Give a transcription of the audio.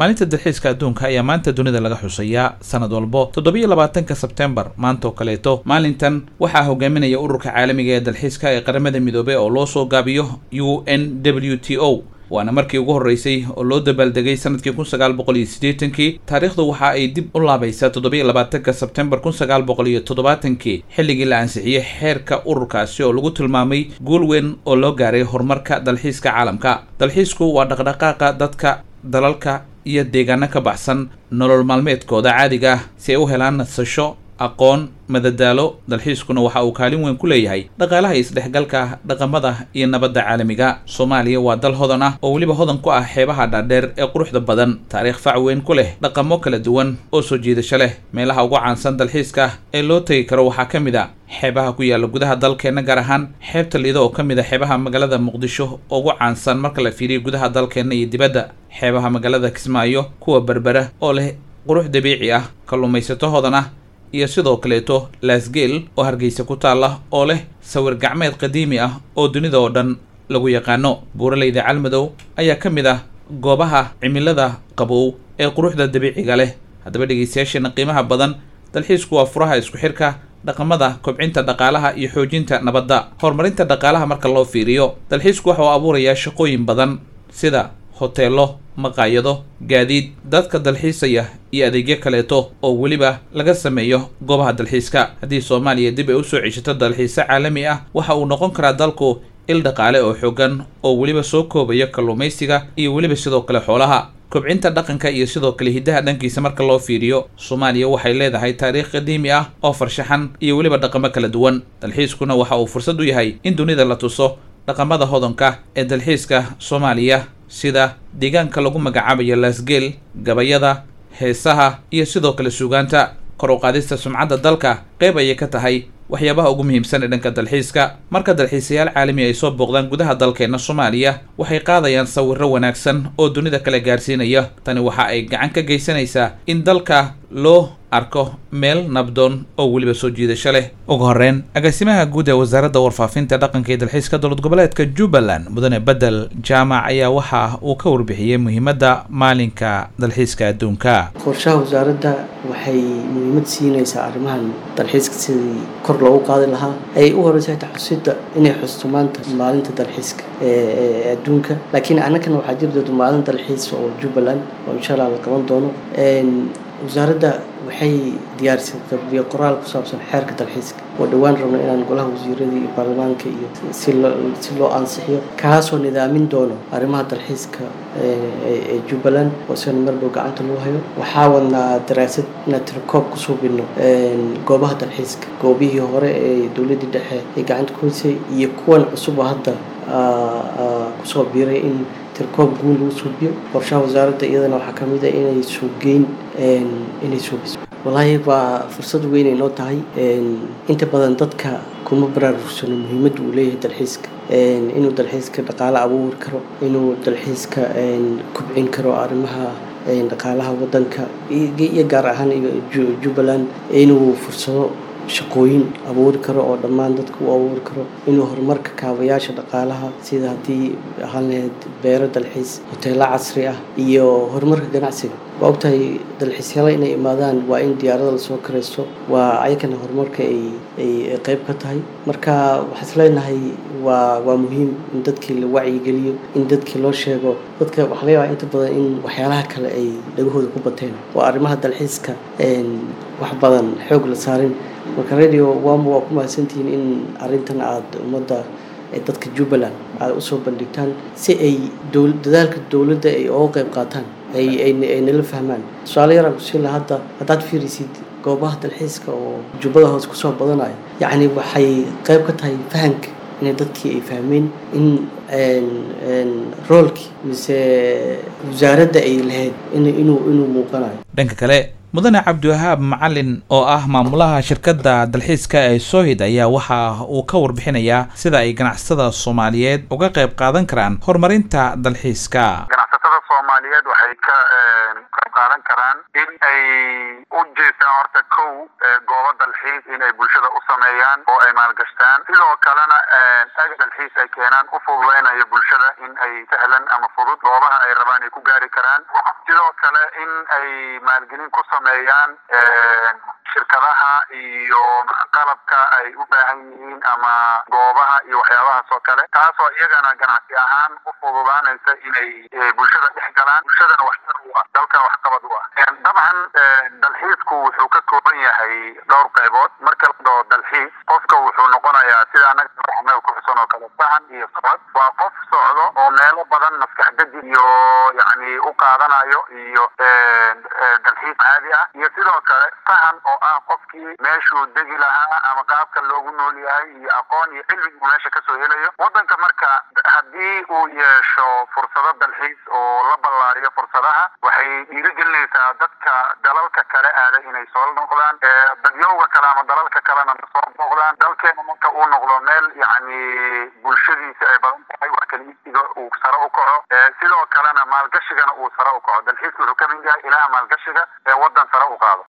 maalinta dalxiiska adduunka ayaa maanta dunida laga xusayaa sanad walbo toddobiyo labaatanka sebtembar maanta oo kaleeto maalintan waxaa hogaaminaya ururka caalamiga ee dalxiiska ee qaramada midoobey oo loo soo gaabiyo u n w t o waana markii ugu horreysay oo loo dabaaldegay sanadkii kun sagaal boqol iyo siddeetankii taariikhdu waxa ay dib u laabaysaa toddobiyo labaatanka sebtembar kun sagaal boqol iyo toddobaatankii xilligii la ansixiyey xeerka ururkaasi oo lagu tilmaamay guul weyn oo loo gaaray horumarka dalxiiska caalamka dalxiisku waa dhaqdhaqaaqa dadka dalalka iyo deegaano ka baxsan nolol maalmeedkooda caadiga ah si ay u helaan nasasho aqoon madadaalo dalxiiskuna waxa uu kaalin weyn ku leeyahay dhaqaalaha isdhexgalka dhaqamada iyo nabadda caalamiga soomaaliya waa dal hodan ah oo weliba hodan ku ah xeebaha dhaadheer ee quruxda badan taariikh fac weyn ku leh dhaqamo kala duwan oo soo jiidasho leh meelaha ugu caansan dalxiiska ee loo tegi karo waxaa ka mid a xeebaha ku yaalla gudaha dalkeenna gaar ahaan xeebta liido oo ka mid a xeebaha magaalada muqdisho oo ugu caansan marka la fiiriyo gudaha dalkeenna iyo dibadda xeebaha magaalada kismaayo kuwa berbera oo leh qurux dabiici ah kalluumaysato hodan ah iyo sidoo kaleeto laasgeel oo hargeysa ku taalla oo leh sawir gacmeed qadiimi ah oo dunida oo dhan lagu yaqaano buuraleyda calmadow ayaa ka mid ah goobaha cimilada qabow ee quruxda dabiiciga leh haddaba dhegeystayaasheena qiimaha badan dalxiisku waa furaha isku xirka dhaqamada kobcinta dhaqaalaha iyo xoojinta nabadda horumarinta dhaqaalaha marka loo fiiriyo dalxiisku waxa uu abuurayaa shaqooyin badan sida hoteelo maqaayado gaadiid dadka dalxiisaya iyo adeegyo kaleeto oo weliba laga sameeyo goobaha dalxiiska haddii soomaaliya dib ay usoo ceshato dalxiise caalami ah waxa uu noqon karaa dalku il dhaqaale oo xoogan oo weliba soo koobaya kalluumaysiga iyo weliba sidoo kale xoolaha kobcinta dhaqanka iyo sidoo kale hiddaha dhankiisa marka loo fiiriyo soomaaliya waxay leedahay taariikh qadiimi ah oo farshaxan iyo weliba dhaqamo kala duwan dalxiiskuna waxa uu fursad u yahay in dunida la tuso dhaqamada hodanka ee dalxiiska soomaaliya sida deegaanka lagu magacaabayo laasgeel gabayada heesaha iyo sidoo kale suugaanta kor u qaadista sumcadda dalka qayb ayay ka tahay waxyaabaha ugu muhiimsan ee dhanka dalxiiska marka dalxiisayaal caalami ay soo booqdaan gudaha dalkeenna soomaaliya waxay qaadayaan sawirro wanaagsan oo dunida kale gaarsiinaya tani waxa ay gacan ka geysanaysaa in dalka loo arko meel nabdoon oo weliba soo jiidasho leh ugu horreyn agaasimaha guud ee wasaaradda warfaafinta dhaqanka iyo dalxiiska dowlad goboleedka jubbaland mudane bedel jaamac ayaa waxa uu ka warbixiyey muhiimadda maalinka dalxiiska adduunka qorshaha wasaaradda waxay muhiimad siinaysaa arrimahan dalxiiska sidii kor loogu qaadi lahaa ay u horeysa xitaa xusida inay xusto maanta maalinta dalxiiska ee adduunka laakiin annagana waxaa jiri doonta maalin dalxiis oo jubbaland oo insha allah la qaban doono wasaaradda waxay diyaarisay qabiyo qoraal ku saabsan xeerka dalxiiska oo dhowaan rabno inaan golaha wasiirada iyo baarlamaanka iyo si loo si loo ansixiyo kaasoo nidaamin doono arrimaha dalxiiska ee jubbaland oo isagana mar dhow gacanta lagu hayo waxaa wadnaa daraasad inaan tirokoob ku suubino goobaha dalxiiska goobihii hore ee dowladdii dhexe ay gacanta ku haysay iyo kuwan cusub oo hadda kusoo biiray in tirkoob guul lagu suubiyo qorshaha wasaaradda iyadana waxaa ka mid a inay suugeyn inay suubiso wallaahi waa fursad weynay noo tahay inta badan dadka kuma baraarugsano muhiimadda uu leeyahay dalxiiska inuu dalxiiska dhaqaale abuuri karo inuu dalxiiska kubcin karo arrimaha dhaqaalaha waddanka iyo gaar ahaan iyo jubbaland inuu fursado shaqooyin abuuri karo oo dhammaan dadka u abuuri karo inuu horumarka kaabayaasha dhaqaalaha sida haddii ahaan lahayd beero dalxiis hoteelo casri ah iyo horumarka ganacsiga waa ogtahay dalxiisyaala inay imaadaan waa in diyaarada lasoo karaysto waa ayakana horumarka ay ay qayb ka tahay marka waxaa is leenahay waa waa muhiim in dadkii la wacyigeliyo in dadkii loo sheego dadka waxaa laga yaabaa inta badan in waxyaalaha kale ay dhagahooda ku bateen oo arrimaha dalxiiska wax badan xoog la saarin marka radio wamo waa ku mahadsantihiin in arrintan aada ummadda dadka jubbaland aada usoo bandhigtaan si ay dadaalka dowladda ay oga qayb qaataan ay nala fahmaan tusaale yaraan kusiin laha hadda haddaad fiirisid goobaha dalxiiska oo jubbada hoose kusoo badanayo yacni waxay qayb ka tahay fahanka inay dadkii ay fahmeen in roolkii mise wasaaradda ay lahayd inuu inuu muuqanayo dhanka kale mudane cabdiwahaab macalin oo ah maamulaha shirkadda dalxiiska ee sohid ayaa waxa uu ka warbixinayaa sida ay ganacsatada soomaaliyeed uga qayb qaadan karaan horumarinta dalxiiska ganacsatada soomaaliyeed waxay ka qayb qaadan karaan in ay u jeestaan horta kow goobo dalxiis inay bulshada u sameeyaan oo ay maalgashtaan sidoo kalena ag dalxiis ay keenaan u fududeynayo bulshada in ay sahlan ama fudud goobaha ay rabaan ay ku gaari karaan sidoo kale in ay maalgelin ku sameeyaan shirkadaha iyo qalabka ay u baahan yihiin ama goobaha iyo waxyaabahaas oo kale taasoo iyagana ganacsi ahaan u fududaanaysa inay bulshada dhex galaan bulshadana waxtar u ah dalka waxqabad u ah dabcan dalxiisku wuxuu ka kooban yahay dhowr qaybood marka la dhaho dalxiis qofka wuxuu noqonayaa sida anaga ku xusan oo kale sahan iyo socod waa qof socdo oo meelo badan maskax deji iyo yani u qaadanayo iyo dalxiis caadi ah iyo sidoo kale sahan oo ah qofkii meeshuu degi lahaa ama qaabka loogu nool yahay iyo aqoon iyo cilmi uu meesha kasoo helayo wadanka marka haddii uu yeesho fursado dalxiis oo la ballaariyo fursadaha waxay dhiirigelinaysaa dadka dalalka kale aaday inay soo noqdaan dadyowga kale ama dalalka kalena soo noqdaan dalkeena marka uu noqdo meel yani bulshadiisa ay badan tahay wax kala iibsiga uu sare u kaco sidoo kalena maalgashigana uu sare u kaco dalxiiska wuxuu ka mid yahay ilaha maalgashiga ee wadan sare u qaado